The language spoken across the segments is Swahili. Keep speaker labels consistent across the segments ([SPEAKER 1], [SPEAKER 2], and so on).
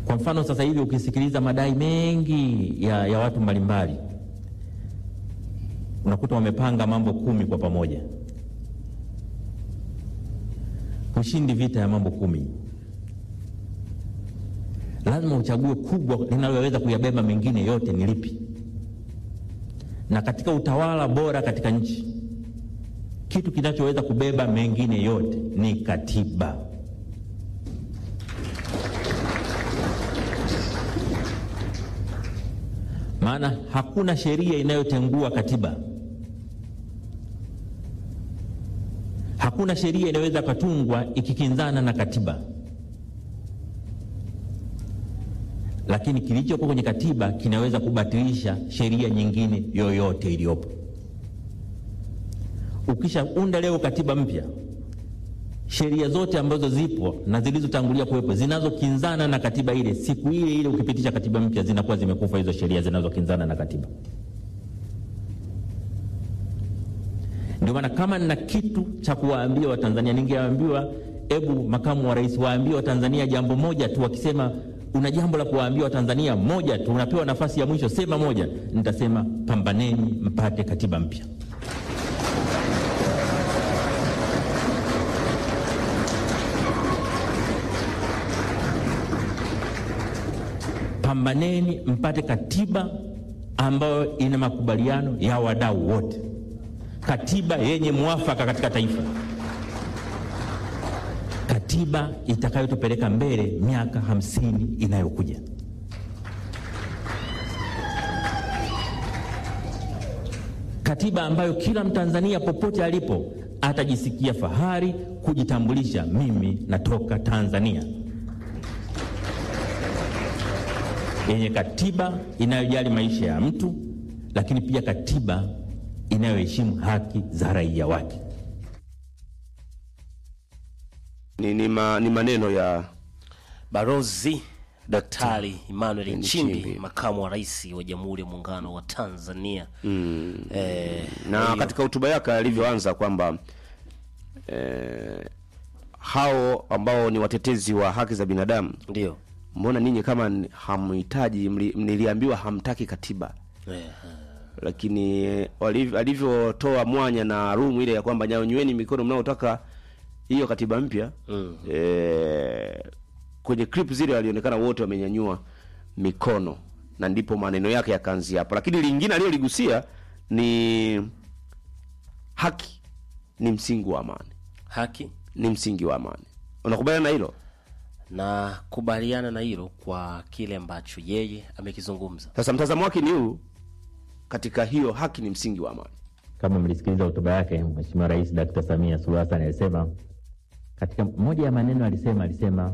[SPEAKER 1] Kwa mfano sasa hivi ukisikiliza madai mengi ya, ya watu mbalimbali unakuta wamepanga mambo kumi kwa pamoja. Hushindi vita ya mambo kumi, lazima uchague kubwa linaloweza kuyabeba mengine yote ni lipi. Na katika utawala bora katika nchi, kitu kinachoweza kubeba mengine yote ni katiba. Maana hakuna sheria inayotengua katiba. Hakuna sheria inayoweza katungwa ikikinzana na katiba, lakini kilichopo kwenye katiba kinaweza kubatilisha sheria nyingine yoyote iliyopo. Ukishaunda leo katiba mpya, sheria zote ambazo zipo na zilizotangulia kuwepo zinazokinzana na katiba ile, siku ile ile ukipitisha katiba mpya, zinakuwa zimekufa hizo sheria zinazokinzana na katiba. Ndio maana kama nina kitu cha kuwaambia Watanzania, ningewaambiwa hebu makamu wa rais waambie Watanzania jambo moja tu. Wakisema una jambo la kuwaambia Watanzania moja tu, unapewa nafasi ya mwisho, sema moja. Nitasema pambaneni mpate katiba mpya. Pambaneni mpate katiba ambayo ina makubaliano ya wadau wote, katiba yenye mwafaka katika taifa, katiba itakayotupeleka mbele miaka hamsini inayokuja. Katiba ambayo kila Mtanzania popote alipo atajisikia fahari kujitambulisha, mimi natoka Tanzania, yenye katiba inayojali maisha ya mtu, lakini pia katiba inayoheshimu haki za raia wake.
[SPEAKER 2] Ni, ni, ma, ni maneno ya
[SPEAKER 3] Barozi Daktari Emmanuel Nchimbi,
[SPEAKER 2] Nchimbi.
[SPEAKER 3] makamu wa rais wa Jamhuri ya Muungano wa Tanzania. Eh,
[SPEAKER 2] na
[SPEAKER 3] hiyo-
[SPEAKER 2] katika hotuba yake alivyoanza kwamba eh, hao ambao ni watetezi wa haki za binadamu,
[SPEAKER 3] ndio
[SPEAKER 2] mbona ninyi kama ni- hamhitaji, mli- niliambiwa hamtaki katiba
[SPEAKER 3] Eh,
[SPEAKER 2] lakini eh, waliv- alivyotoa mwanya na rumu ile ya kwamba nyanyueni mikono mnaotaka hiyo katiba mpya
[SPEAKER 3] Mm.
[SPEAKER 2] eh, kwenye clip zile walionekana wote wamenyanyua mikono na ndipo maneno yake yakaanzia hapo, lakini lingine aliyoligusia ni haki ni msingi wa amani,
[SPEAKER 3] haki
[SPEAKER 2] ni msingi wa amani. Unakubaliana na hilo?
[SPEAKER 3] na kubaliana na hilo kwa kile ambacho yeye amekizungumza.
[SPEAKER 2] Sasa mtazamo wake ni huu katika hiyo haki ni msingi wa amani.
[SPEAKER 1] Kama mlisikiliza hotuba yake, Mheshimiwa Rais Dkt. Samia Suluhu Hassan alisema katika moja ya maneno alisema, alisema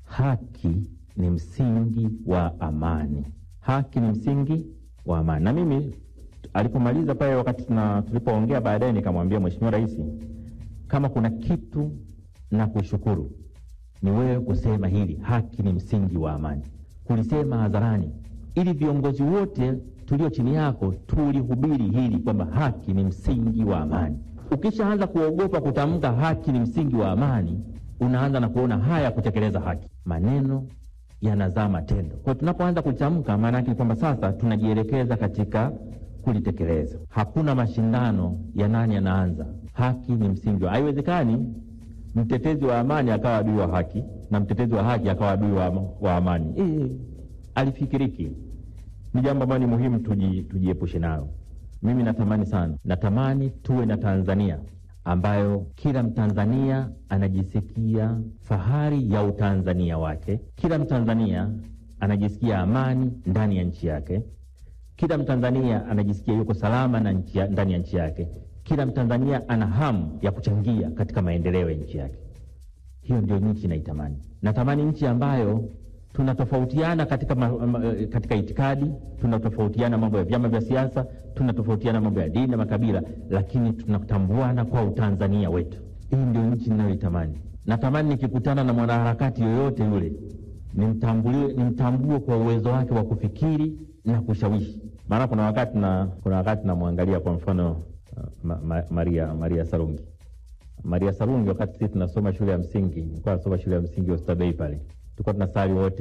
[SPEAKER 1] haki ni msingi wa amani, haki ni msingi wa amani. Na mimi alipomaliza pale, wakati tuna tulipoongea baadaye, nikamwambia Mheshimiwa Rais, kama kuna kitu na kushukuru ni wewe kusema hili, haki ni msingi wa amani, kulisema hadharani, ili viongozi wote tulio chini yako tulihubiri hili kwamba haki ni msingi wa amani. Ukishaanza kuogopa kutamka haki ni msingi wa amani, unaanza na kuona haya kutekeleza haki, maneno yanazaa matendo. Kwa hiyo tunapoanza kutamka, maana yake ni kwamba sasa tunajielekeza katika kulitekeleza. Hakuna mashindano ya nani anaanza. Haki ni msingi wa, haiwezekani mtetezi wa amani akawa adui wa haki na mtetezi wa haki akawa adui wa, wa amani. E, alifikiriki. Ni jambo ambalo ni muhimu tuji, tujiepushe nalo. Mimi natamani sana, natamani tuwe na Tanzania ambayo kila Mtanzania anajisikia fahari ya utanzania wake, kila Mtanzania anajisikia amani ndani ya nchi yake, kila Mtanzania anajisikia yuko salama na nchi ya, ndani ya nchi yake. Kila Mtanzania ana hamu ya kuchangia katika maendeleo ya nchi yake. Hiyo ndio nchi naitamani. Natamani nchi ambayo tunatofautiana katika, ma, ma, katika itikadi, tunatofautiana mambo ya vyama vya siasa, tunatofautiana mambo ya dini na makabila, lakini tunatambuana kwa utanzania wetu. Hii ndio nchi ninayoitamani. Natamani nikikutana na mwanaharakati yoyote yule nimtambuliwe, nimtambue kwa uwezo wake wa kufikiri na kushawishi. Maana kuna wakati na kuna wakati namwangalia kwa mfano uh, ma, ma, Maria, Maria Sarungi Maria Sarungi, wakati sisi tunasoma shule ya msingi, nilikuwa nasoma shule ya msingi Oysterbay pale, tulikuwa tunasali wote